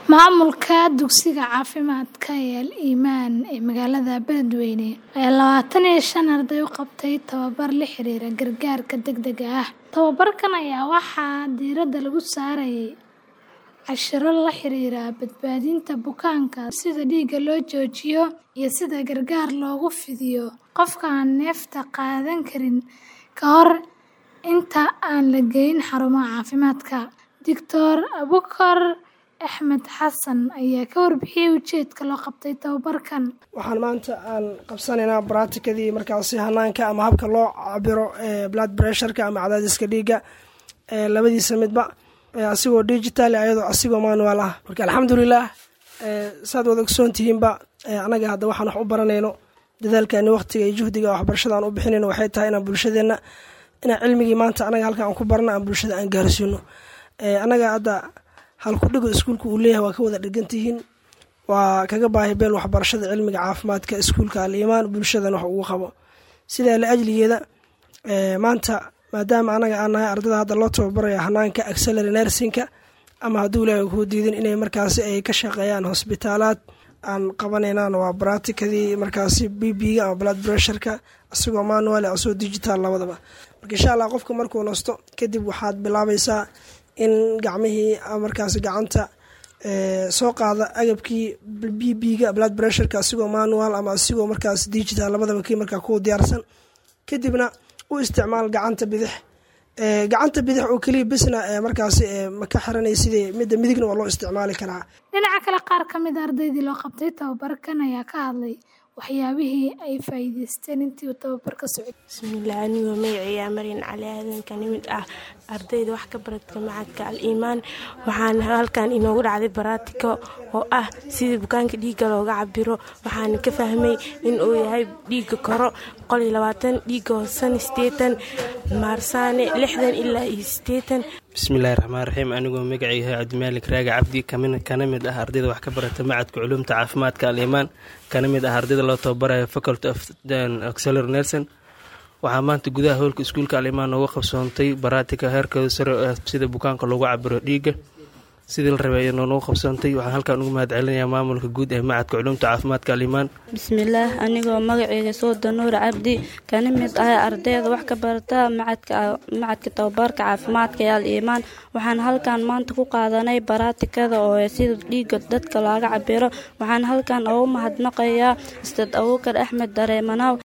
Maamulka dugsiga caafimaadka ee Al-Imaan ee magaalada Beledweyne ayaa lawatan iyo shan arday u qabtay tababar la xiriira gargaarka degdega ah. Tababarkan ayaa waxaa diiradda lagu saarayay casharro la xiriira badbaadinta bukaanka, sida dhiigga loo joojiyo, iyo sida gargaar loogu fidiyo qofka aan neefta qaadan karin ka hor inta aan la geyn xarumaha caafimaadka. Dr. Abuukar Axmed Xasan ayaa ka warbixiyay ujeedka loo qabtay tababarkan. waxaan maanta aan qabsanaynaa baraatikadii markaasi hanaanka ama habka loo cabiro blood pressureka ama cadaadiska dhiigga labadiisa midba asigoo digital ayadoo asigoo manual ah marka alxamdulilah saad wada ogsoon tihiinba anaga hadda waxaan wax u baranayno dadaalkani waqtiga iyo juhdiga waxbarashada aan u bixinayno waxay tahay inaan bulshadeenna inaan cilmigii maanta anaga halkan aan ku barna aan bulshada aan gaarsiino anaga hadda halkudhigo iskuulka uu leeyahay waa ka wada dhegantihiin waa kaga baahi beel waxbarashada cilmiga caafimaadka iskuulka al-imaan bulshadan wax ugu qabo sidaa la ajligeeda maanta maadaama anaga aan nahay ardada hadda loo tababaraya hanaanka accelary nersinka ama hadduu ilaahay kuu diidin inay markaasi ay ka shaqeeyaan hosbitaalaad aan qabanaynaan waa baraatikadii markaasi b b-ga ama blood pressureka isagoo manual asagoo digital labadaba marka insha allah qofka markuu nasto kadib waxaad bilaabaysaa in gacmihii markaas gacanta soo qaada agabkii b b-ga blood pressureka asigoo manual ama asigoo markaas digital labadaba kii markaa ku diyaarsan kadibna u isticmaal gacanta bidix gacanta bidix oo keliya bisna markaas ma ka xiranay sidii midda midigna waa loo isticmaali karaa Dhinaca kale qaar ka mid a ardaydii loo qabtay tababarkan ayaa ka hadlay waxyaabihii ay faa'iidaysteen intii uu tababarka socday. bismillaah anigoo magacayga marin cali aadan ka nimid ah ardayda wax ka baradka macadka al-iimaan waxaana halkan inoogu dhacday baraatiko oo ah sidii bukaanka dhiigga looga cabiro waxaana ka fahmay in uu yahay dhiigga koro boqol iyo labaatan dhiigga hoosana sideetan maarsaane lixdan ilaa iyo sideetan bismillahi raxmaan raxiim anigoo magacayga cabdimaalik raaga cabdi kana mid ah ardayda wax ka barata macadka culuumta caafimaadka al-iimaan kana mid ah ardayda loo tababarayo faculty of auxiliary nelson waxaa maanta gudaha howlka iskuulka al-imaan nooga qabsoontay baraatika heerkooda sare oo ah sida bukaanka loogu cabiro dhiigga sidii la rabay ayadoo noogu qabsoontay waxaan halkan ugu mahad celinayaa maamulka guud ee macadka culuumta caafimaadka al-iimaan bismillaah anigoo magaceyga sooda nuur cabdi kana mid ah ardayda wax ka barata macadka tababarka caafimaadka ee al-iimaan waxaan halkan maanta ku qaadanay baraatikada oo sida dhiigga dadka looga cabiro waxaan halkan ugu mahadnaqayaa ustaad abuukar axmed dareemanaw